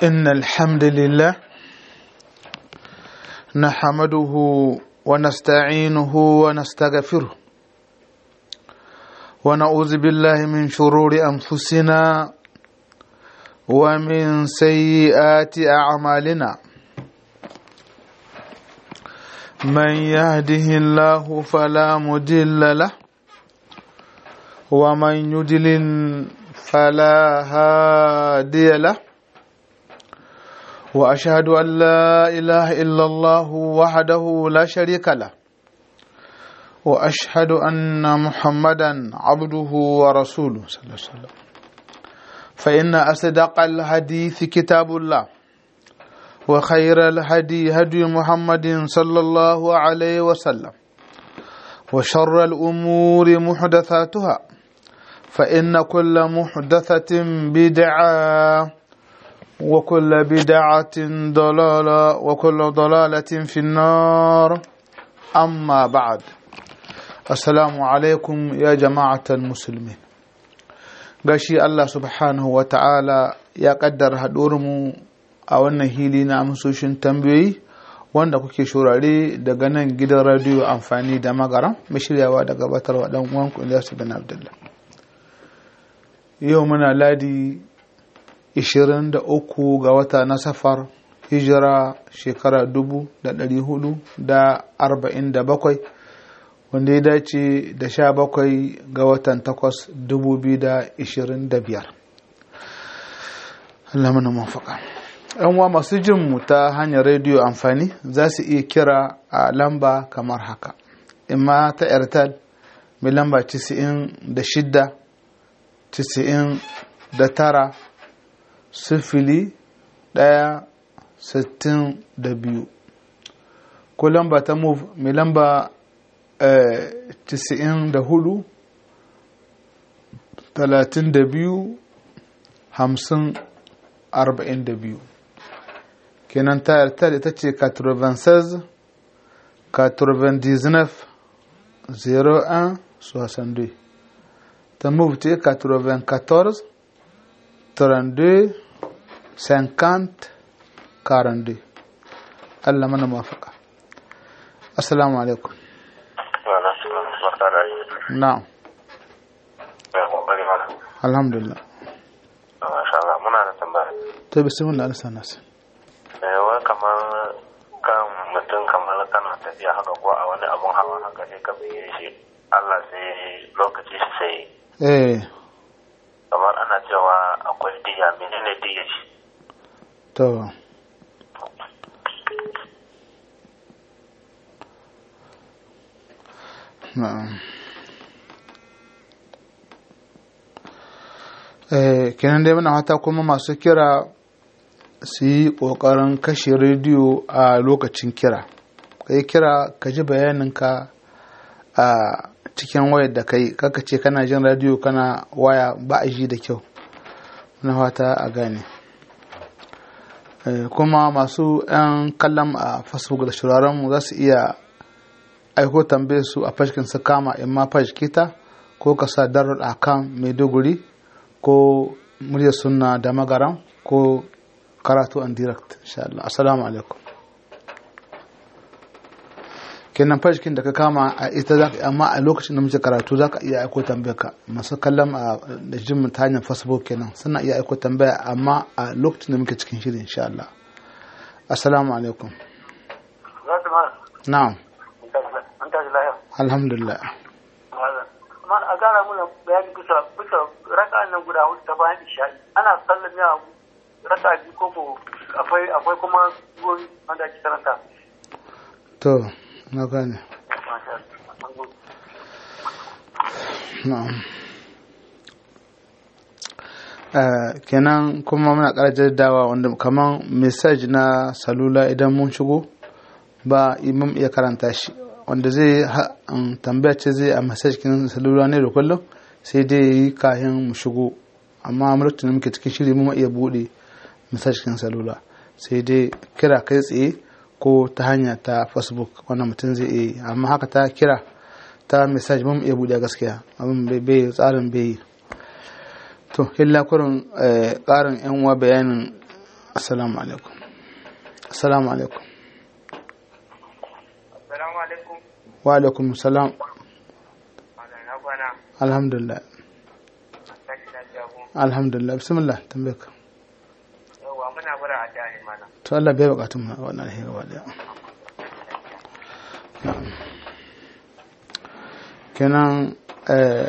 إن الحمد لله نحمده ونستعينه ونستغفره ونعوذ بالله من شرور أنفسنا ومن سيئات أعمالنا من يهده الله فلا مضل له ومن يضلل فلا هادي له واشهد ان لا اله الا الله وحده لا شريك له واشهد ان محمدا عبده ورسوله صلى الله عليه وسلم فان اصدق الحديث كتاب الله وخير الهدي هدي محمد صلى الله عليه وسلم وشر الامور محدثاتها فان كل محدثه بدعه وكل بدعة ضلالة وكل ضلالة في النار أما بعد السلام عليكم يا جماعة المسلمين gashi Allah subhanahu wa ta'ala ya kaddara mu a wannan hili na amsoshin tambayoyi wanda kuke shurare daga nan gidan radiyo amfani da magara mai shiryawa da gabatarwa dan uwanku Ilyasu bin Abdullah yau muna ladi 23 ga wata na safar hijira shekara 447 wanda ya dace da 17 ga watan 8 2025 Allah mana mafaka uwa masu jin mu ta hanyar rediyo amfani za su iya kira a lamba kamar haka imma ta airtel mai lamba 96 99 sifili ɗaya sittin da biyu ko lamba ta move mai lamba tisa'in da hudu talatin da biyu hamsin arba'in da biyu kenan tayar ta ita ce 96 99 01 62 ta move ce 94 32 50 42 Allah mana mafaka assalamu alaikum na'am alhamdulillah masha Allah muna da tambaya to bismillah alsa nas eh wai kamar kan mutum kamar kana tafiya haka ko a wani abun hawa haka sai ka biye shi Allah sai lokaci shi sai eh kamar ana cewa akwai diya menene diya shi to na'am eh kenan dai muna hata kuma masu kira su yi ƙoƙarin kashe rediyo a lokacin kira ka yi kira ka ji bayaninka a cikin wayar da kai kaka ce kana jin rediyo kana waya ba a ji da kyau na fata a gane kuma masu 'yan kallon a facebook da shirarenmu za su iya aiko tambaye su a fashikin su kama in ma kita ko ka sa darar akan maiduguri ko murya sunna da magaran ko karatu an direct insha Allah assalamu alaikum kenan fashikin da ka kama a ita za ka amma a lokacin da muke karatu za ka iya aiko tambaya ka masu kallon a da jin ta hanyar facebook kenan suna iya aiko tambaya amma a lokacin da muke cikin shirin insha Allah assalamu alaikum na'am an tashi lahiya alhamdulillah man a gara muna bayani bisa bisa raka nan guda hudu ta bayan isha'i ana sallan ya raka biyu ko ko akwai akwai kuma goyi wanda ake karanta to na gane na'am kenan kuma muna ƙara jaddawa wanda kaman message na salula idan mun shigo ba imam iya karanta shi wanda zai tambaya ce zai a message kin salula ne da kullum sai dai yi kayan mu shigo amma lokacin da muke cikin shiri mu iya bude message kin salula sai dai kira kai tsaye ko ta hanya ta facebook wannan mutum zai iya yi amma haka ta kira ta message mun iya bude gaskiya abin bai tsarin bai yi to illa kurin karin yan uwa bayanin assalamu alaikum assalamu alaikum Assalamu alaikum. wa alaikum salam Ana na kwana. alhamdulillah Tashi lafiya ku. alhamdulillah bismillah tambaye ka Yawwa muna bara a jani mana. to Allah bai bukatun mu wannan alheri gaba daya Na'am. kenan eh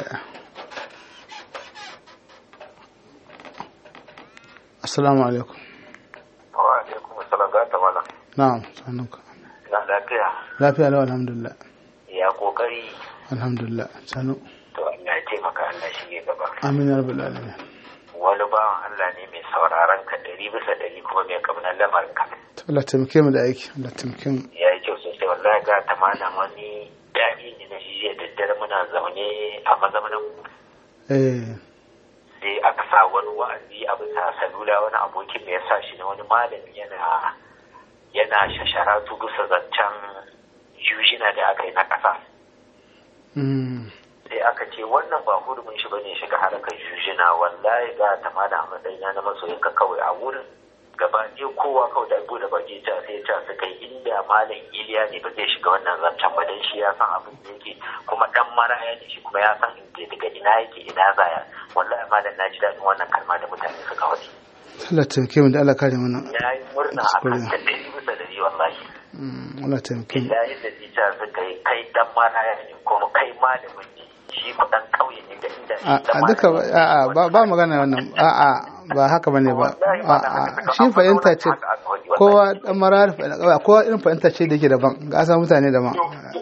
assalamu alaikum wa alaikum assalam ga ta mala na'am sanunka na lafiya lafiya lau alhamdulillah ya kokari alhamdulillah sanu to Allah ya taimaka Allah shi ya gaba amin ya rabbal alamin wani bawan Allah ne mai sauraron ka ɗari bisa ɗari kuma mai kamar lamarin ka to Allah taimake mu da aiki Allah taimake mu ya yi kyau sosai wallahi ga ta malam wani daɗi ne na shi da daddare muna zaune a mazaunin eh sai aka sa wani wa'azi a bisa salula wani abokin mai ya sa shi na wani malami yana yana shasharatu bisa zancen yujina da aka yi na ƙasa mm sai aka ce wannan ba hurumin shi bane shiga harkar yujina wallahi ga ta malam a matsayina na masoyin ka kawai a wurin gaba ɗaya kowa kawai da bude baki ta sai ta su kai inda malam iliya ne ba zai shiga wannan zancen ba dan shi ya san abin da yake kuma dan maraya ne shi kuma ya san inda daga ina yake ina zaya wallahi malam na ji daɗin wannan kalma da mutane suka wadi Allah taimake mu da Allah kare mana ya yi murna a kan ta ɗari bisa ɗari wallahi Mm, Allah taimake mu billahi da zita suka yi kai dan maraya ne kuma kai malamin ne shi ku dan ƙauye ne da inda a a duka ba- a a ba ba magana wannan a a ba haka bane ba a a shi fahimta ce kowa dan marar kowa irin fahimta ce da yake daban ga asa mutane daban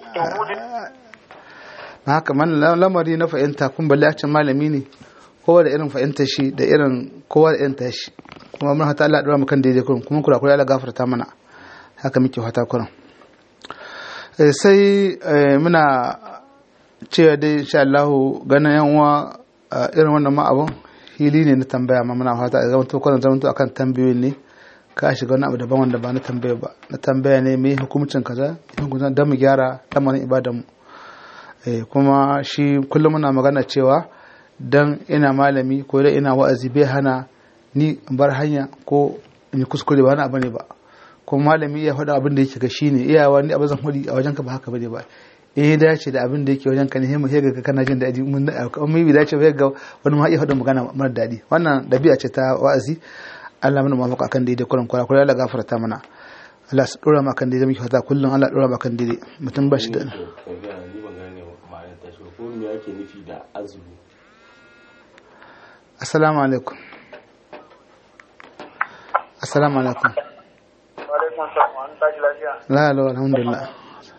na haka man lamari na fahimta kun balle a ce malami ne kowa da irin fahimtar shi da irin kowa da irin tashi kuma mun hata Allah ya dora mu kan daidai kurin kuma kura kura Allah gafarta mana haka muke fata kurin Eh, sai eh, muna cewa dai insha Allah ganin yan uwa a irin wannan ma abun hili ne na tambaya ma muna fata a zaman to kwanan zaman to akan tambayoyin ne ka shiga wani abu daban wanda ba na tambaya ba na tambaya ne mai hukumcin kaza hukumcin dan mu gyara lamarin ibadan mu eh, kuma shi kullum muna magana cewa dan ina malami ko dan ina wa'azi bai hana ni in bar hanya ko in yi kuskure ba wani abu ne ba kuma malami ya faɗa abin da yake ga shine iyawa ni abin zan faɗi a wajenka ba haka bane ba eh ya dace da abin da yake wajen ka ne sai mu sai ga kana jin daɗi mun mun bi dace ba ga wani ma iya faɗa magana mara daɗi wannan dabi'a ce ta wa'azi Allah mana mafaka akan daidai kuran kwara kwara Allah gafarta mana Allah su dora maka daidai muke fata kullum Allah dora maka daidai mutum ba shi da ni ban gane ma'anar ta shi ko me yake nufi da azumi assalamu alaikum assalamu alaikum Alaikum salam. An tashi lafiya. la la alhamdulillah Ya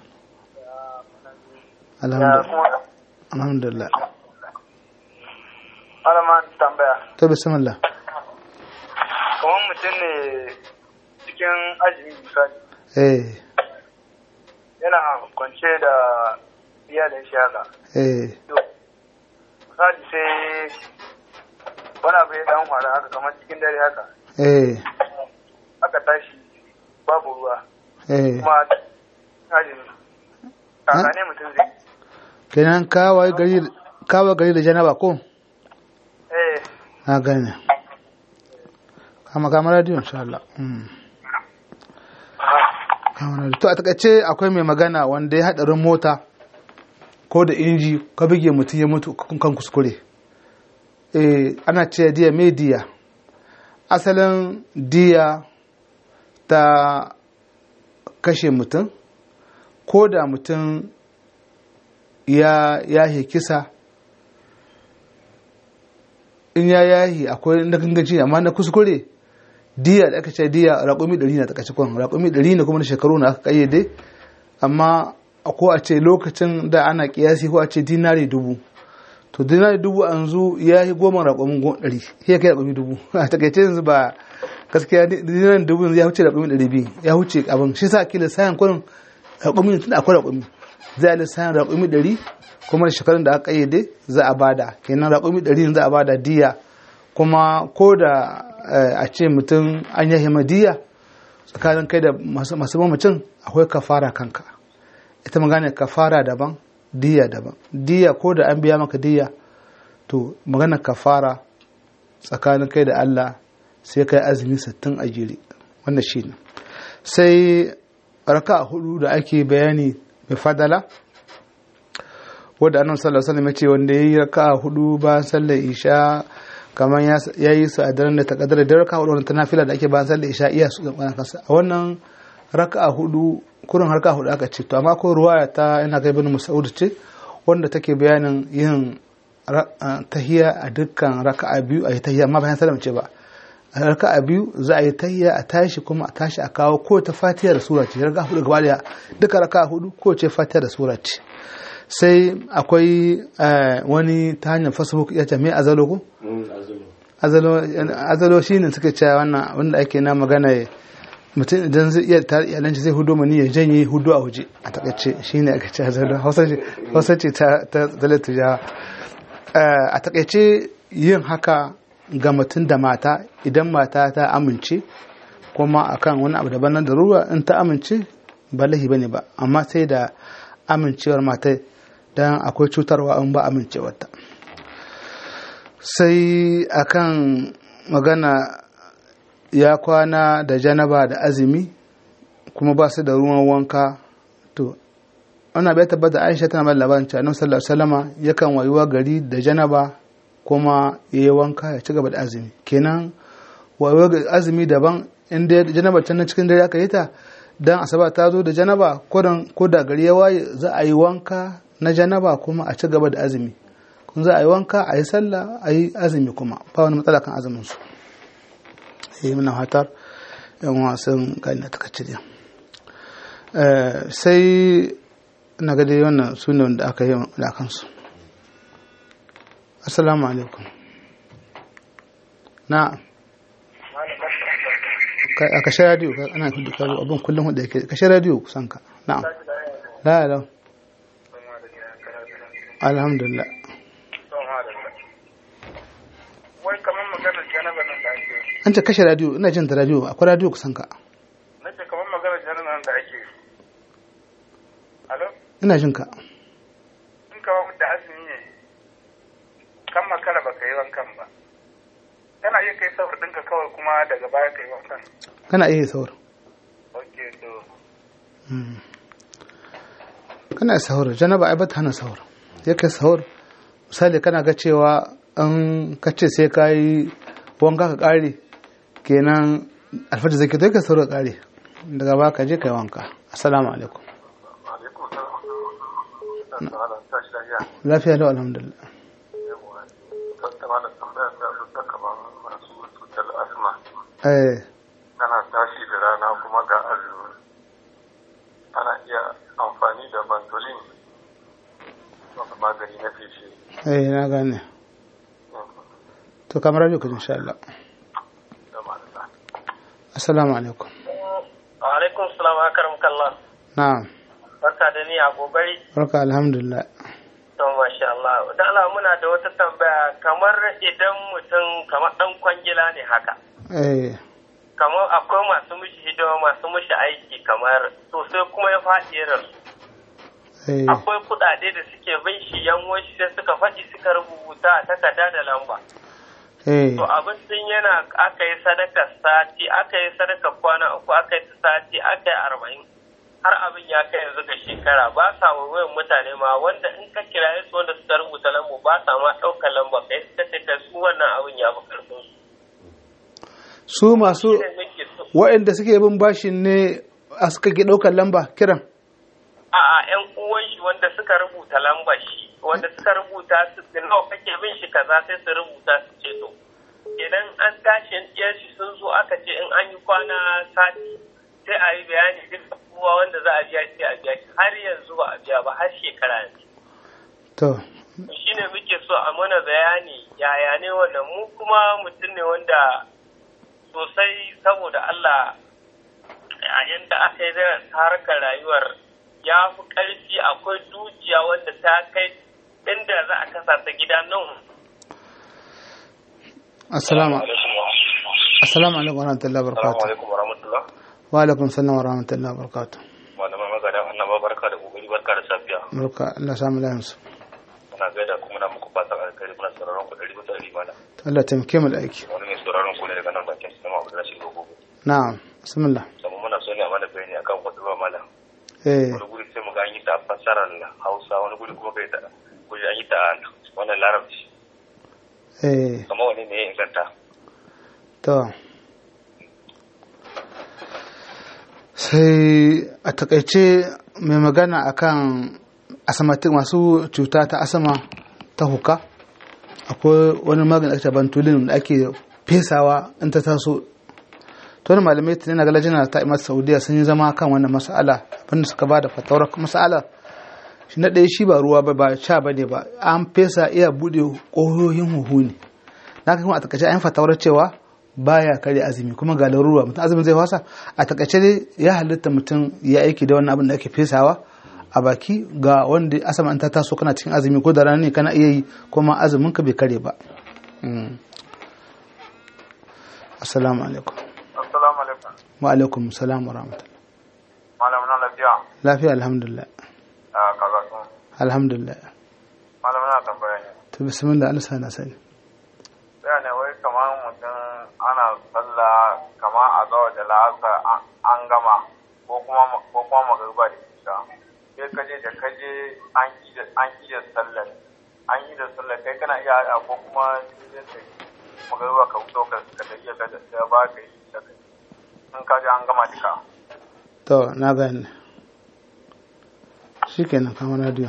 alhamdulillah kuma alhamdulillah malaman tambaya. to bismillah Kamar mutum ne cikin azumi misali eh yana kwance da iyalin shi haka. eh To, misali sai wani abu ya dan faru haka kamar cikin dare haka. eh Aka tashi babu ruwa. eh Kuma azumi. Kaka ne mutum zai. kenan kawai gari kawai gari da janaba ko Eh, na gane kama kama radio insha Allah mm. kama radio to a takaice akwai mai magana wanda ya hadarin mota ko da inji ka bige mutum ya mutu kan kuskure eh ana ce diya mai diya asalin diya ta kashe mutum ko da mutum ya yahe kisa in ya yahi akwai na gangaci amma na kuskure diya da aka ce diya raƙumi ɗari na takaice kwan raƙumi ɗari ne kuma na shekaru na aka ƙayyade amma ko a ce lokacin da ana ƙiyasi ko a ce dinari dubu to dinari dubu yanzu ya yi goma raƙumin ɗari ya kai raƙumi dubu a takaice yanzu ba gaskiya dinari dubu yanzu ya wuce raƙumi ɗari biyu ya wuce abin shi sa kila sayan kwanin raƙumi tun akwai raƙumi za a lissayan raƙumi ɗari kuma da shekarun da aka ƙayyade za a bada kenan raƙumi ɗari za a bada diya kuma ko da a ce mutum an yi diya tsakanin kai da masu mamacin akwai kafara kanka ita magana kafara daban diya daban diya ko da an biya maka diya to magana kafara tsakanin kai da Allah sai kai azumi sittin a jere wannan shine sai raka hudu da ake bayani mai fadala wadda annabi sallallahu alaihi wasallam ya ce wanda yayi raka hudu ba sallar isha kamar ya yi su a daren da ta kadar da raka hudu ta nafila da ake ba sallar isha iya su gaban kansa a wannan raka hudu kurin harka hudu aka ce to amma ko ruwaya ta ina ga ibn Mas'ud ce wanda take bayanin yin tahiya a dukkan raka'a biyu a yi tahiya amma bayan sallam ce ba a raka'a biyu za a yi tahiya a tashi kuma a tashi a kawo ko ta fatiha da sura ce raka'a hudu gaba daya duka raka'a hudu ko ce fatiha da sura ce sai akwai wani ta hanyar facebook ya ce me azalo ko azalo shine suka ce wannan wanda ake na magana mutum idan zai iya tare iyalanci zai hudo mani ya janye hudu a waje a takaice shine aka ce azalo hausa ce ta zalata jawa a takaice yin haka ga mutum da mata idan mata ta amince kuma akan wani abu daban nan da ruwa in ta amince ba lahi bane ba amma sai da amincewar mata don akwai cutarwa in ba amincewarta sai akan magana ya kwana da janaba da azumi kuma ba su da ruwan wanka to ana bai tabbata aisha tana mai labarin cewa annabi sallallahu alaihi wasallama yakan wayuwa gari da janaba kuma ya yi wanka ya ci gaba da azumi kenan wayuwa azumi daban inda janaba can cikin dare aka yi ta dan asaba ta zo da janaba ko da gari ya waye za a yi wanka na janaba kuma a ci gaba da azumi kun za a yi wanka a yi sallah a yi azumi kuma ba wani matsala kan azumin su yi muna hatar yan wasan gani na takacce sai na ga dai wannan su ne wanda aka yi da kansu assalamu alaikum na a kashe radiyo ana hudu karo abin kullum hudu yake kashe radiyo kusan ka na'am la la alhamdulillah wai kamar maganar janaba nan da ake an ce kashe radiyo ina jin da radiyo akwai radiyo kusan ka nace kamar maganar janaba nan da ake alo ina jin ka in kawo da azumi ne kan makara ba ka yi wankan ba kana iya kai saur ɗinka kawai kuma daga baya ka yi wankan kana iya saur ok to kana sahur janaba ai bata hana sahur ya kai sahur misali kana ga cewa an kace sai ka yi wanka ka kare kenan alfajir zai kai ka sahur ka kare daga ba ka je ka yi wanka assalamu alaikum lafiya lau alhamdulillah eh kana tashi da rana kuma ga azumi ana iya amfani da bantolin wata magani na feshi eh na gane to kamar radio ka insha Allah da malala assalamu alaikum alaikum salam akaram kallah na'am barka da ni a kokari barka alhamdulillah to masha Allah da Allah muna da wata tambaya kamar idan mutum kamar dan kwangila ne haka eh kamar akwai masu mishi hidima masu mishi aiki kamar to sai kuma ya faɗi ya rasu eh akwai kuɗaɗe da suke bin shi yan wasu sai suka faɗi suka rubuta a takarda da lamba eh to abin sun yana aka yi sadaka sati aka yi sadaka kwana uku aka yi sati aka yi arba'in har abin ya kai yanzu ga shekara ba sa wayan mutane ma wanda in ka kiraye su wanda suka rubuta lambu ba sa ma ɗaukar lamba kai suka ce kai su wannan abin ya fi karfin su su masu Shi ne nake so waɗanda suke bin bashin ne a suka ke ɗaukar lamba kiran a'a yan uwan shi wanda suka rubuta lambar shi wanda suka rubuta su nawa kake bin shi kaza sai su rubuta su ce to idan an tashi yan shi sun zo aka ce in an yi kwana sati sai a yi bayani duk kowa wanda za a biya shi sai a biya shi har yanzu ba a biya ba har shekara yanzu to shi ne muke so a mana bayani yaya ne wannan mu kuma mutum ne wanda sosai saboda Allah a yadda aka yi da harkar rayuwar ya fi ƙarfi akwai dukiya wanda ta kai inda za a kasa ta gida nan assalamu assalamu alaikum wa rahmatullahi wa barakatuh alaikum warahmatullah wa alaikum salam wa rahmatullahi wa barakatuh malaman magana annaba barka da kokari barka da safiya barka Allah samu lafiya su muna gaida kuma na muku fatan alkhairi muna sauraron ku dari bisa dari mana Allah taimake mu da aiki wani mai sauraron ku ne daga nan bakin na'am bismillah Sama muna so ne a mana bayani akan hudu ba malam. eh Wani guri sai mu ga an yi ta fasarar Hausa wani guri kuma kai ta guri an yi ta wannan Larabci. eh Kamar wani ne ya inganta. to sai a takaice mai magana akan asamatik masu cuta ta asama ta huka akwai wani magani ake bantulin da ake fesawa in ta taso to wani malamai tunai na galajina ta imar saudiya sun yi zama kan wannan mas'ala abinda suka ba da fatawar mas'ala shi na ɗaya shi ba ruwa ba ba sha ba ne ba an fesa iya buɗe ƙoyoyin huhu ne na kuma a takaice an fatawar cewa baya kare azumi kuma ga larura mutum azumin zai wasa a takaice dai ya halitta mutum ya aiki da wannan abin da ake fesawa a baki ga wanda asama an ta taso kana cikin azumi ko da rana ne kana iya yi kuma azumin ka bai kare ba Mm. assalamu alaikum assalamu alaikum wa alaikum salam wa rahmatullah malam na lafiya lafiya alhamdulillah a kaza sun alhamdulillah malam na tambaya ne to bismillah Allah sana sani sai ne wai kamar mutum ana sallah kamar a zawa da la'asar an- an gama ko kuma ko kuma magariba da isha sai kaje da kaje an yi da an yi da sallar an yi da sallar kai kana iya haɗa ko kuma sai kai magariba ka fito ka ka da iya ka da sai ba ka yi da kai in ka je an gama duka to na gane shikenan kamar radio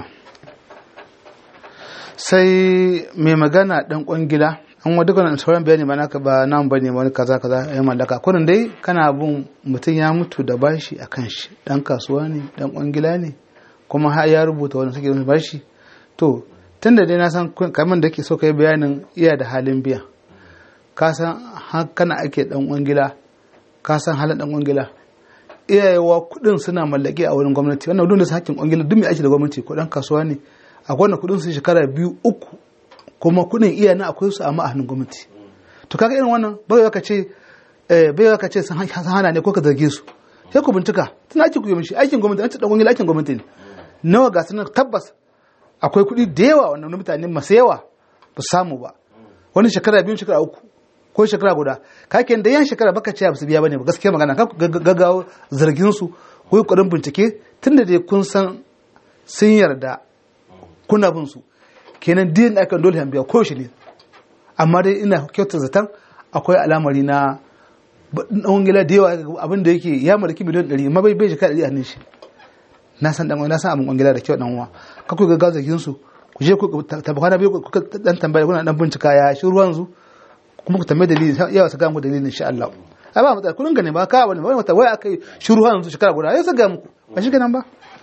sai mai magana dan kwangila an wa dukkan sauran bayani ba naka ba nan bane wani kaza kaza ya mallaka kurin dai kana bin mutum ya mutu da bashi a kan shi dan kasuwa ne dan kwangila ne kuma har ya rubuta wani suke bashi to tunda dai na san kun- kamar da ke so kai bayanin iya da halin biya ka san har kana ake dan kwangila ka san halin dan kwangila iyayewa kudin suna mallake a wurin gwamnati wannan duk da su hakkin kwangila duk mai aiki da gwamnati ko dan kasuwa ne akwai wanda kudin su shekara biyu uku kuma kudin iya na akwai su amma a hannun gwamnati to kaga irin wannan bai ka ce eh bai ka ce sun han- sun hana ne ko ka zarge su sai ku bincika tun aiki ku yi mishi aikin gwamnati an ce dan kwangila aikin gwamnati ne nawa ga sunan tabbas akwai kuɗi da yawa wannan na mutane masu yawa ba su samu ba wani shekara biyu shekara uku ko shekara guda kaken da yan shekara baka ce ba su biya bane ba gaskiya magana ka ku gagg- gaggawo zargin su ko kokarin bincike tunda dai kun san sun yarda kuna bin su kenan din da aka dole an biya ko shi ne amma dai ina kyautar zaton akwai alamari na ɗan gila da yawa abin da yake ya mallaki miliyan ɗari amma bai bai jika ɗari a hannun shi na san dan na san abin kwangila da kyau dan uwa ka ku ga gazakin su ku je ku tabbata na biyu ku dan tambaya kuna dan bincika ya shi ruwan zu kuma ku tambaye dalili yawa su ga mu dalilin insha Allah a ba matsala kun gane ba ka wani wani wata wai akai shi ruwan zu shekara guda ya su ga muku ba shi kenan ba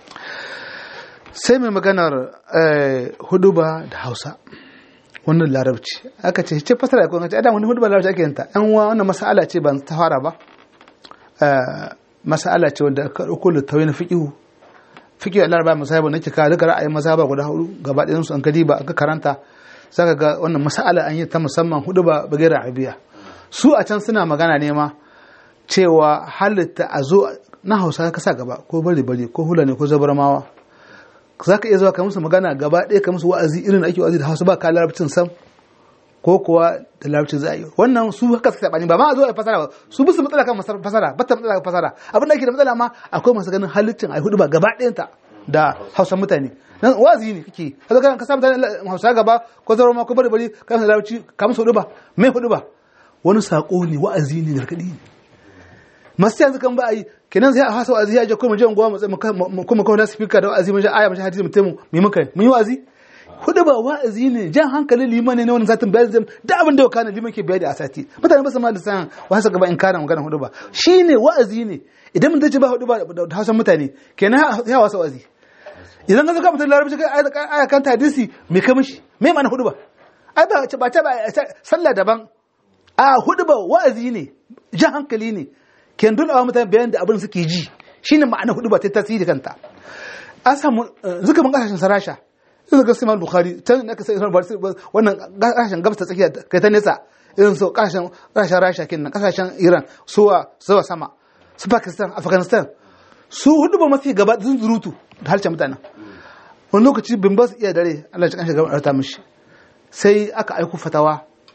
sai mai maganar huduba da Hausa wannan larabci aka ce ce fasara ko ce adam wani huduba larabci ake yanta yan uwa wannan mas'ala ce ban ta fara ba mas'ala ce wanda ka dauko littawai na fiqhu fiqh al-arba masahib nake ka duka ra'ayin mazhaba guda hudu gaba ɗayan su an kadi ba aka karanta zaka ga wannan mas'ala an yi ta musamman hudu ba bagera arabiya su a can suna magana ne ma cewa halitta a zo na hausa ka sa gaba ko bari bari ko hula ne ko zabarmawa za ka iya zuwa ka musu magana gaba ɗaya ka musu wa'azi irin da ake wa'azi da hausa ba ka larabcin sam ko kuwa da larabcin za a yi wannan su haka suka saɓani ba ma a zo a fasara ba su bisu matsala kan fasara ba ta matsala kan fasara abin da ake da matsala ma akwai masu ganin halittin a hudu ba gaba ɗayanta da hausa mutane nan wa'azi ne kake kaga kan ka sa mutane hausa gaba ko zaro ma ko bari bari ka musu larabci ka musu hudu ba me hudu ba wani sako ne wa'azi ne gargaɗi ne masu yanzu kan ba a yi kenan sai a hasa wa'azi ya je kuma je unguwa mu kuma kawai na speaker da wa'azi mun je aya mun je hadisi mu taimu mu muka mun yi wa'azi hudu ba wa'azi ne jan hankalin liman ne na wani satin bayan zai da abin da ya kana liman ke bayani a sati mutane ba su ma da san wasu gaba in kana magana hudu ba shine wa'azi ne idan mun dace ba hudu ba da hausan mutane kenan ya wasa wa'azi idan ka zo ka mutum larabci kai aya kan hadisi me ka mishi me ma'ana hudu ba ai ba ba ta ba sallah daban a hudu ba wa'azi ne jan hankali ne ken dole wa mutane bayan da abin suke ji shine ma'ana hudu ba ta tasiri kanta an samu zuka mun kasashen sarasha irin ga Imam Bukhari can da ka sai wannan kasashen gabas ta tsakiya kai ta nesa irin su kasashen kasashen Rasha kenan kasashen Iran suwa zuwa sama su Pakistan Afghanistan su hudu ba mafi gaba sun zurutu da halce mutanen wani lokaci bin ba su iya dare Allah ya kanshi gaba ta mishi sai aka aiko fatawa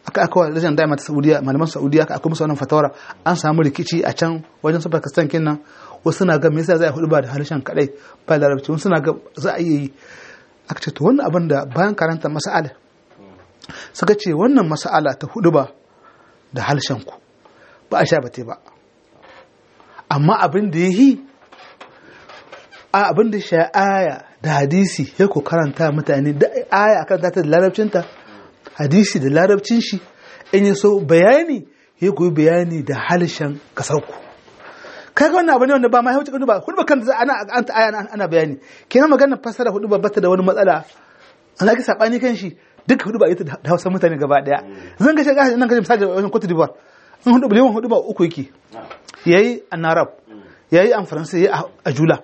aka aka wa lajin daima ta saudiya malaman saudiya aka akwai musu wannan fatawara an samu rikici a can wajen su pakistan kenan wasu na ga me yasa za a hudu ba da harshen kadai ba larabci wasu na ga za a iya yi aka ce to wannan abin da bayan karanta mas'ala suka ce wannan mas'ala ta hudu ba da harshen ku ba a sha bate ba amma abin da ya yi a abin da sha aya da hadisi ya ku karanta mutane da aya a karanta ta da larabcinta hadisi da larabcin shi in yi so bayani ya ku yi bayani da harshen kasarku kaga wannan abu ne wanda ba ma ya wuce ba hudu ba kan za ana an ta aya ana- ana bayani kenan magana fasara hudu ba bata da wani matsala an ake sabani kan shi duka hudu ba ita da hausa mutane gaba daya zan ga shiga nan kaje misali wajen Cote d'Ivoire in hudu liman hudu ba uku yake yayi an Arab yayi an Faransa yayi a- a Jula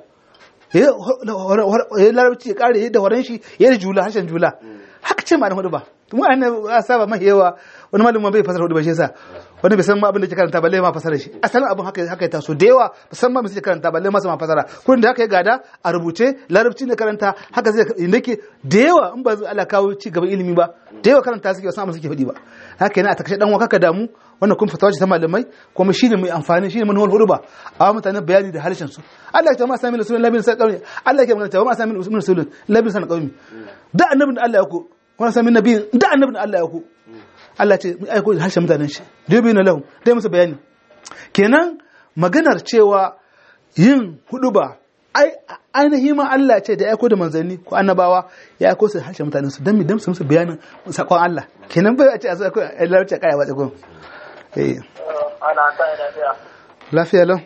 yayi larabci ya kare yayi da horon shi yayi da Jula harshen Jula haka ce ma da hudu ba mu an a saba mai yawa wani malamin bai fasara hudu ba shi yasa wani bai san ma abin da ke karanta balle ma fasara shi asalin abin haka haka ya taso da yawa ba san ma me suke karanta balle ma su ma fasara kullun da haka ya gada a rubuce larabci ne karanta haka zai nake da yawa in ba Allah kawo ci gaban ilimi ba da yawa karanta suke wasu amma suke faɗi ba haka yana a takashe dan waka ka damu wannan kun fatawa ce ta malamai kuma shine mai amfani shine manhol hudu ba a mutane bayani da harshen su Allah ya ce ma sami rasulun labin sa qaumi Allah ya ke magana cewa ma sami rasulun labin sa qaumi da annabin da Allah ya ku wani sami nabiyin da annabin da Allah ya ku Allah ce mu aiko da harshen mutanen shi dubi na lahum dai musu bayani kenan maganar cewa yin hudu ba ai ainihi ma Allah ce da ya aiko da manzanni ko annabawa ya aiko su da harshen mutanen su dan mi dan su musu bayanin sakon Allah kenan bai a ce a zo a larabci a kaya ba tsagon eh ana ta yi lafiya lafiya lau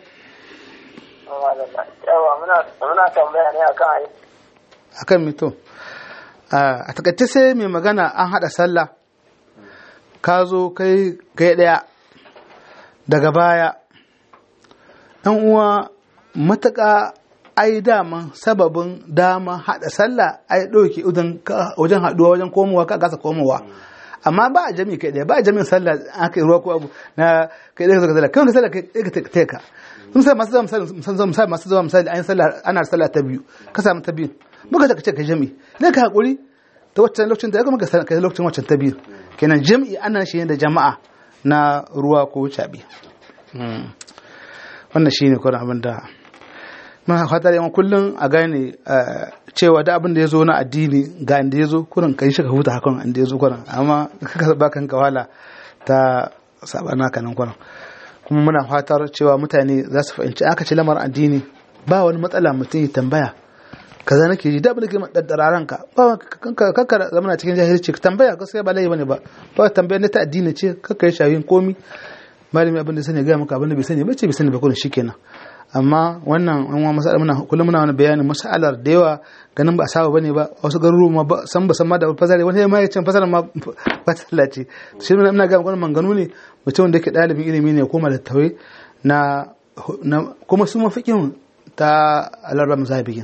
yawa muna muna tambaya ne akan ayi akan mito a takaice sai mai magana an hada sallah ka zo kai kai daya daga baya ɗan uwa matuƙa ai dama sababin dama hada sallah ai ɗauke wajen haɗuwa wajen komowa ka gasa komowa amma ba a jami kai ɗaya ba a jami'in sallah aka yi ruwa ko abu na kai ɗaya ka sallah kai ka sallah kai ka teka sun sai masu zama misali masu zama misali an yi sallah ana sallah ta biyu ka samu ta biyu muka ta ce ka jami ne ka haƙuri ta waccan lokacin da ya kuma ka kai lokacin waccan ta biyu kenan jami'i ana shi da jama'a na ruwa ko caɓi wannan shi ne kwanan abin da muna fatar yawan kullum a gane cewa da abin da ya zo na addini ga inda ya zo kurin kan shi ka huta hakan inda ya zo kurin amma kaka ba kan kawala ta sabana kanan kurin kuma muna fatar cewa mutane za su fahimci aka ce lamar addini ba wani matsala mutum ya tambaya kaza nake ji da abin da ke daddara ranka ba kanka zama na cikin jahilci ka tambaya gaskiya ba laifi bane ba ba tambaya ne ta addini ce kanka yi shayin komi malami abin da sani ga maka abin da bai sani ba ce bai sani ba kurin shikenan amma wannan an wa masala muna kullum muna wani bayanin masalar da yawa ganin ba a saba bane ba wasu garuruwa ma san ba san ma da fasari wani ma ya ce fasara ma ba ta lalace shi ne ina ga wannan manganu ne mutum da yake dalibin ilimi ne kuma da tawai na kuma su mafikin ta alarba musabikin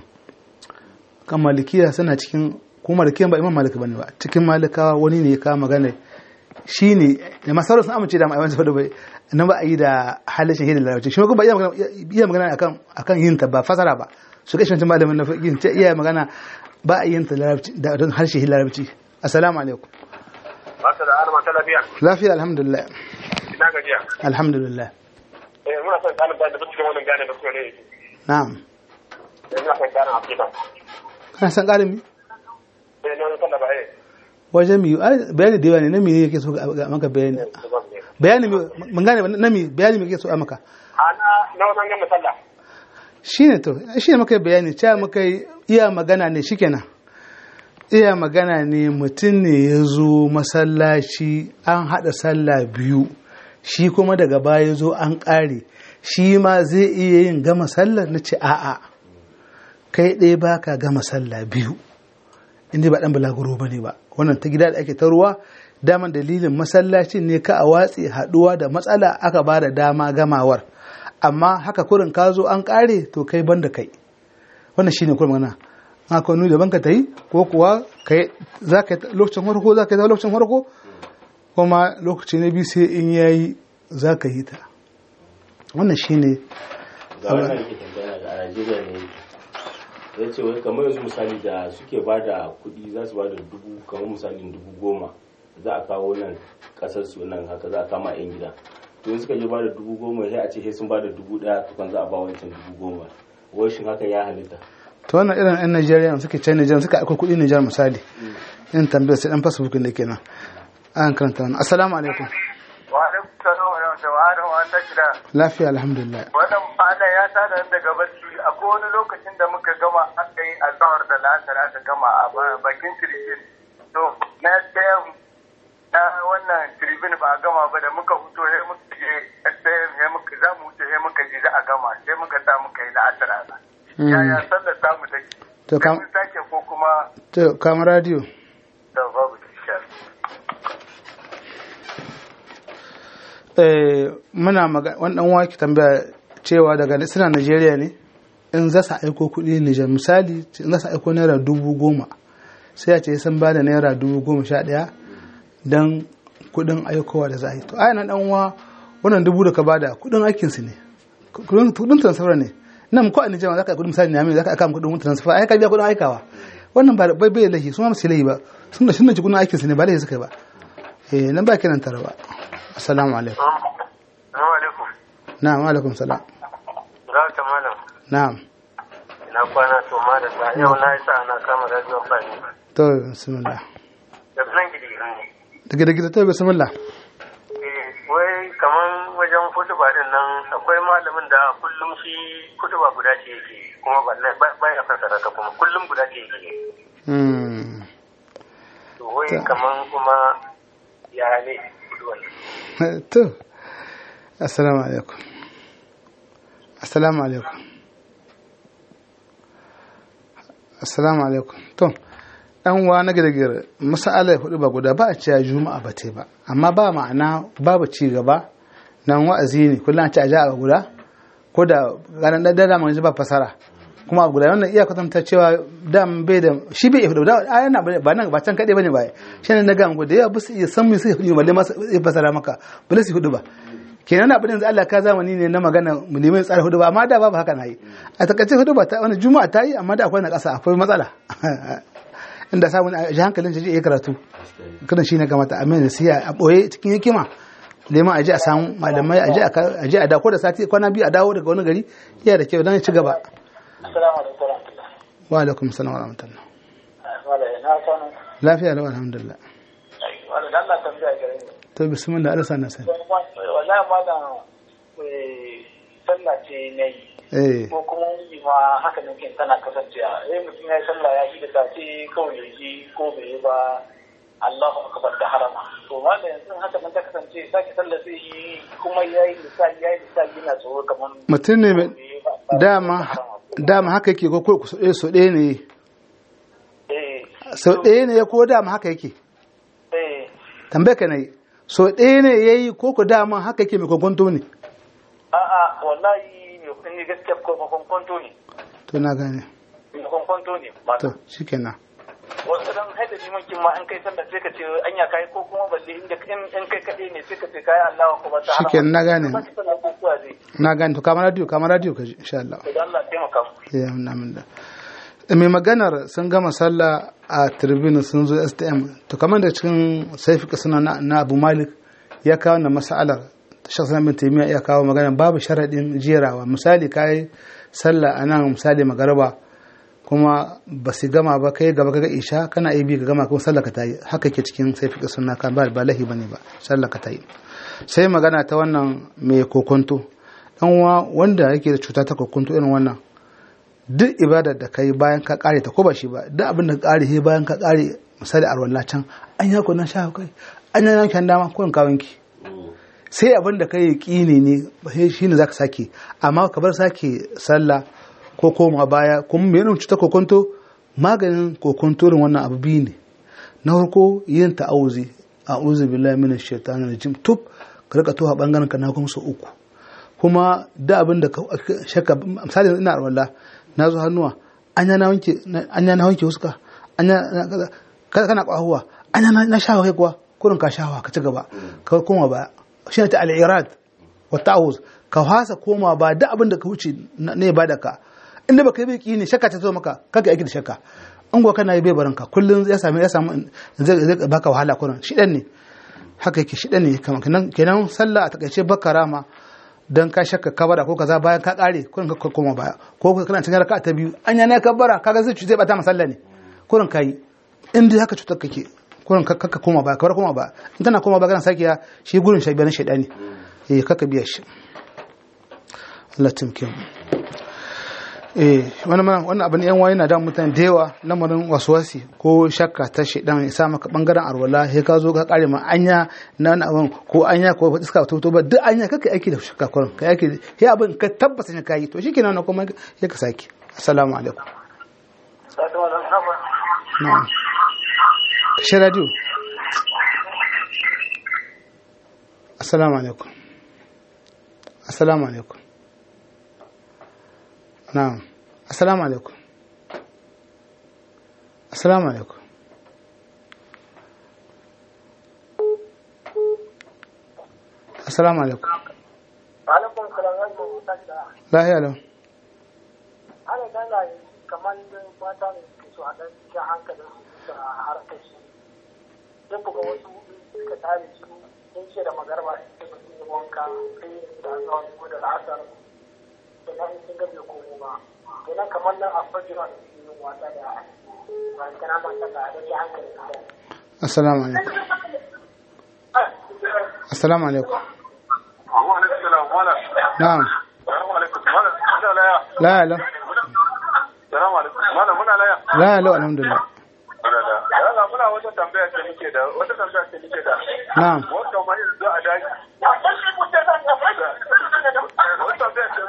kan malikiya suna cikin kuma malikiyan ba imam malik bane ba cikin malikawa wani ne ya kawo magana shi ne da masarar sun amince da ma'aimansa da bai na ba a yi da halin shahidin larabci shi kuma iya magana akan akan yin ta ba fasara ba su kai shancin malamin na fiƙin ce iya magana ba a yin ta larabci da don harshe larabci assalamu alaikum Baka da alama ta lafiya. lafiya alhamdulillah Ina gajiya. alhamdulillah Eh muna son ƙarin bayani da cikin wannan gane da suka ne. na'am Eh muna son ƙarin afirka. kana san ƙarin mi Eh na wani sallah ba eh. wajen mi ai, bayani da yawa ne na mi yake so ga maka bayani bayani mi mun gane ba, na mi bayani mi yake so a maka Ana na wannan gama sallah. shine to shine muka yi bayani cewa muka yi iya magana ne shikenan iya magana ne mutum ne ya zo masallaci an haɗa sallah biyu shi kuma daga baya ya zo an ƙare shi ma zai iya yin gama sallah na ce a'a kai ɗaya ba ka gama sallah biyu inda ba ɗan balaguro ba ne ba wannan ta gida da ake ta ruwa daman dalilin masallacin ne ka a watsi haɗuwa da matsala aka ba da dama gamawar amma haka kurin ka zo an ƙare to kai ban da kai wannan shine kurin magana haka wani daban ka ta yi ko kuwa kai za ka yi lokacin farko za ka yi lokacin farko kuma lokaci na biyu sai in yayi za ka yi ta wannan shine ga wannan yake tambaya ga a Najeriya ne ya ce wai kamar yanzu misali da suke ba da kuɗi za su ba da dubu kamar misalin dubu goma za a kawo nan kasar su nan haka za a kama yan gida to in suka je ba da dubu goma sai a ce sai sun ba da dubu daya tukun za a ba wancan dubu goma wai shin haka ya halitta to wannan irin yan Najeriya suke can Nijar suka aiko kuɗi Nijar misali in tambayar sai dan Facebook ne kenan an karanta wannan assalamu alaikum wa alaikum salam wa rahmatullahi wa barakatuh lafiya alhamdulillah wannan fada ya tada daga barci akwai wani lokacin da muka gama aka yi azahar da la'asar aka gama a bakin tribune to na stm na wannan tribune ba a gama ba da muka huto sai muka je stm sai muka za mu wuce sai muka ji za a gama sai muka sa muka yi la'asar a yaya sallar samu take to kam mun sake ko kuma to kam radio da babu tishar eh muna magana wannan waki tambaya cewa daga suna Najeriya ne in za su aiko kuɗi Nijar misali in za su aiko naira dubu goma sai a ce sun ba da naira dubu goma sha ɗaya don kuɗin aikowa da za a yi to aya dan uwa wannan dubu da ka bada kuɗin aikin su ne kuɗin transfer ne nan ko a Nijar za ka kuɗin misali ne za ka aika kuɗin transfer ai ka biya kuɗin aikawa wannan ba bai bai lahi su ma su lahi ba sun da shi kuɗin aikin su ne ba lahi suka yi ba eh nan ba kiran tara ba assalamu alaikum Assalamu alaikum. na'am alaikum salam Za ta malam. na'am Ina kwana to malam da yau na yi sa ana kama radio fani. to bismillah Da nan gidi ne. daga da gida to bismillah Eh, wai kaman wajen kutuba din nan akwai malamin da kullum shi kutuba guda ce yake kuma ba ba ya fasara ta kuma kullum guda ce yake. hmm To wai kaman kuma ya ne kutuban. to assalamu alaikum assalamu alaikum assalamu alaikum to dan uwa na girgir masala ya hudu ba guda ba a cewa juma'a ba te ba amma ba ma'ana babu ci gaba nan wa'azi ne kullum a ci a ja a guda ko da ganin da da mun ba fasara kuma a guda wannan iya kwatanta cewa dam bai da shi bai hudu da a yana ba nan ba can kade bane ba shi ne na ga mu da yawa ba su iya san me sai hudu balle ma sai fasara maka balle su hudu ba kenan abin da Allah ka zamani ne na magana mu neman tsara hudu ba amma da babu haka na yi a takaice hudu ba ta wani juma'a ta yi amma da akwai na ƙasa akwai matsala inda samun a ji hankalin shi ya karatu kada shi ne gamata amin da siya a ɓoye cikin hikima neman a ji a samu malamai a ji a dako da sati kwana biyu a dawo daga wani gari iya da kyau don ya ci gaba Assalamu alaikum warahmatullah. wa alaikum salam wa rahmatullah Wala na kwana. lafiya da alhamdulillah Wala da Allah tambaya gare ni. to bismillah Allah sana sani Wallahi malam eh sallah ce nayi. eh ko kuma yi ma haka nan kin tana kasancewa sai mutum ya yi sallah ya yi da sace kawai ya ji ko bai yi ba Allahu akbar da harama to wanda yanzu haka nan ta kasance sake sallah sai yi kuma ya yi lissafi ya yi lissafi yana tsoro kamar mutum ne mai bai yi ba dama dama haka yake ko ko so ɗaya so ɗaya ne eh so ɗaya ne ko dama haka yake eh tambaye ka ne so ɗaya ne yayi ko ko dama haka yake mai kokonto ne a'a wallahi mai kun yi gaskiya ko kwankwanto ne to na gane mai kwankwanto ne to malam shikenan wasu dan haida limankin ma an kai sallah sai ka ce anya kai ko kuma balle inda in in kai kaɗai ne sai ka ce kai Allahu akbar da harama shikenan na gane ba ki sallah ko kuwa zai na gane to kamar radio kamar radio ka ji insha Allah to da Allah ya taimaka mu ya na min da mai maganar sun gama sallah a tribune sun zo STM to kamar da cikin saifi suna na, na Abu Malik ya kawo na masalar shaksan bin taimiyya ya kawo magana babu sharaɗin jerawa misali kai sallah a nan misali magaraba kuma ba su gama ba kai gaba kaga isha kana iya bi ka gama kuma sallah ka tayi haka ke cikin saifi suna kan ba ba lahi bane ba sallah ka tayi sai magana ta wannan mai kokonto dan uwa wanda yake da cuta ta kokonto irin wannan duk ibadar da kai bayan ka kare ta ko ba shi ba duk abin da ka kare he bayan ka kare misali arwalla can an ya kunan sha kai an ya yankan dama ko in ka wanki sai abin da kai yaqini ne sai shine zaka sake amma ka bar sake sallah ko koma baya kuma me yana cuta kokonto maganin kokonto irin wannan abu biyu ne na farko yin ta'awuzi a'udhu billahi minash shaitanir rajim tub ka rika toha bangaren ka na kuma su uku kuma da abin da ka shakka misali ina arwalla na zo hannuwa anya na wanke anya na wanke huska anya na- kaza kana kwahuwa anya na, na shawa kai kuwa kurin ka shawa ka ci gaba ka koma ba shi ne ta al-irad wa ta'awuz ka hasa koma ba da abin da ka wuce na- ne ba da ka inda baka yi biki ne shakka ta zo maka kaga aiki da shakka in go kana yi bai barinka kullum ya sami ya samu zai zai baka wahala kullum shi dan ne haka yake shi dan ne kamar kenan kenan sallah a takaice bakara ma dan ka shakka kabara ko kaza bayan ka kare kullum ka koma baya ko kana cikin raka'a ta biyu anya ne kabara kaga zai zai bata masalla ne kullum kai in dai haka cutar kake kullum ka ka koma baya kawar koma baya in kana koma baya kana sakiya shi gurin shi bayan shaidani eh kaka biya shi Allah timkin eh wannan wannan abin yan waye na da mutane da yawa lamarin waswasi ko shakka ta shedan ya sa maka bangaren arwala sai ka zo ka kare ma anya na wani abin ko anya ko iska to to ba duk anya kake aiki da shakka kurin kai aiki sai abin ka tabbata ne kai to shikenan wannan kuma ya ka saki assalamu alaikum na'am shi radio assalamu alaikum assalamu alaikum na'am assalamu alaikum assalamu alaikum assalamu alaikum alaikum salam wa rahmatullahi lahiya lau ana gana kamar mata ne suke so a dan cikin hankalin su da harkar su sai ku ga wasu suka tare su sun ce da magarba sai su yi wanka sai da zuwa ko da la'asar da nan sun ga bai komo ba kenan kamar nan a fajira da su yi wasa da ba kana mata da rage hankalin su assalamu alaikum assalamu alaikum na'am la la la la alhamdulillah muna wata tambaya ce muke da wata tambaya ce muke da na'am wanda ma yanzu a daji wata tambaya ce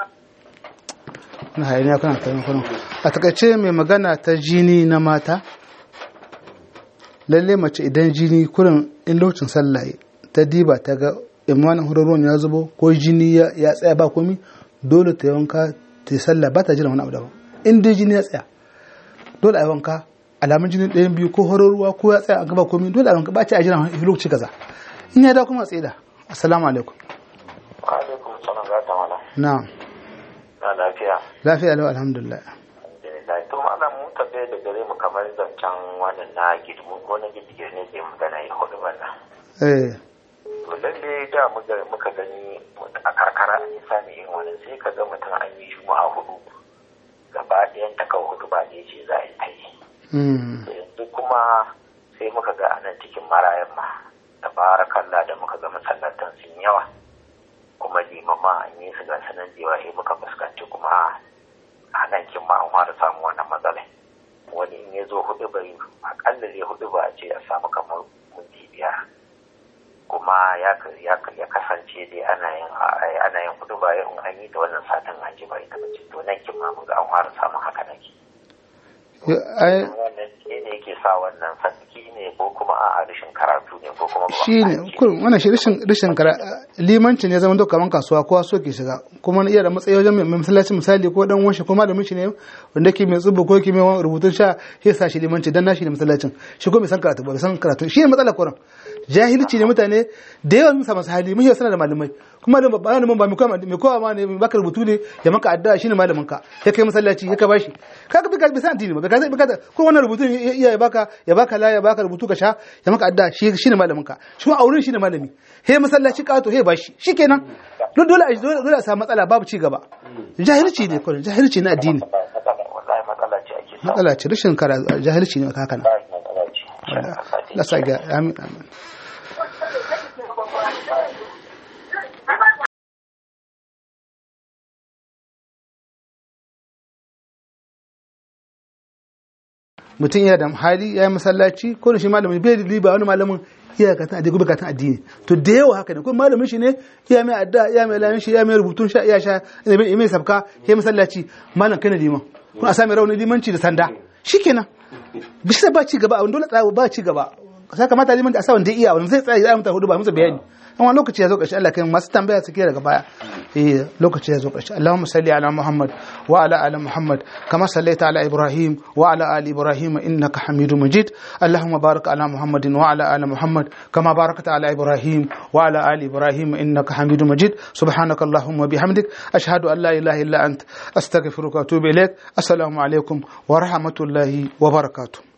na hayaniya kana kayan kwanan a takaice mai magana ta jini na mata lalle mace idan jini kurin in lokacin sallaye ta diba ta ga imanin hurarruwan ya zubo ko jini ya ya tsaya ba komi dole ta yi wanka ta yi sallah ba ta jiran wani abu daban in dai jini ya tsaya dole a yi wanka alamun jini ɗayan biyu ko hurarruwa ko ya tsaya a gaba komi dole a yi wanka ba ta a jiran wani lokaci kaza in ya dawo kuma a tsaye da assalamu alaikum alaikum salam za ta mala na'am na lafiya lafiya lau alhamdulillah alhamdulillah to malam mu tabe da gare mu kamar zancen wannan na gidmu ko na gidige ne ke magana ya hudu bana eh to lalle da muka muka gani a karkara an yi sami irin wannan sai ka ga mutum an yi juma'a hudu gaba ɗayan ta kan hudu ba ne ce za a yi ta yi mm. to yanzu kuma sai muka ga anan cikin marayan ma tabarakallah da muka ga masallatan sun yawa kuma limama an yi su ga sanan da yawa sai muka fuskanci kuma a nan kin ma an fara samun wannan matsala wani in ya zo hudu bai akalla zai hudu ba a ce a samu kamar minti biyar kuma ya ka- ya ka- ya kasance dai ana yin ana yin hudu ba in an yi da wannan satin an ji ba ita bace to nan kin ma mun ga an fara samun haka nake Yo, ai wannan ne ne yake sa wannan sarki ne ko kuma a rashin karatu ne ko kuma ba shi ne kurin wannan shi rashin rashin kara limanci ne zaman doka kaman kasuwa kowa so ke shiga kuma na iya da matsayi wajen mai masallaci misali ko dan wanshi ko malamin shi ne wanda ke mai tsubu ko ke mai rubutun sha sai sa shi limanci dan nashi ne masallacin shi ko bai san karatu ba bai san karatu shi ne matsalar kurin jahilci ne mutane da yawan musa masu hali mun suna da malamai kuma da malamin ba mai kowa mai kowa ma ne mai baka rubutu ne ya maka addu'a shine malamin ka ya kai masallaci ya ka bashi kaga bai bai san addini ba ka zai baka ko wannan rubutun ya iya ya baka ya baka la ya baka rubutu ka sha ya maka addu'a shi shine malamin ka shi a wurin shine malami he masallaci kato he bashi shikenan dole dole a dole dole a samu matsala babu ci gaba jahilci ne kullum jahilci na addini wallahi matsala ce ake samu matsala ce rashin kara jahilci ne haka nan wallahi matsala ce Shi aka sati. Allah sa ga amin amin mutum yana da hali ya yi masallaci ko da shi malamin bai da riba wani malamin iya ka tana da bukatun addini to da yawa haka ne ko malamin shi ne iya mai adda iya mai lamin shi iya mai rubutun sha iya sha iya mai sabka ya masallaci malam kana liman kuma a sami rauni limanci da sanda shikenan bisa ba ci gaba a dole tsaya ba ci gaba sai kamata liman da a sa wanda iya wanda zai tsaya ya mutu hudu ba musu bayani amma lokaci ya zo ƙarshe Allah kai masu tambaya suke daga baya eh lokaci ya zo ƙarshe Allahumma salli ala Muhammad wa ala ali Muhammad kama sallaita ala Ibrahim wa ala ali Ibrahim innaka Hamidum Majid Allahumma barik ala Muhammadin wa ala ali Muhammad kama barakta ala Ibrahim wa ala ali Ibrahim innaka Hamidum Majid subhanaka Allahumma bihamdik ashhadu an la ilaha illa ant astaghfiruka wa atubu ilaik assalamu alaikum wa rahmatullahi wa barakatuh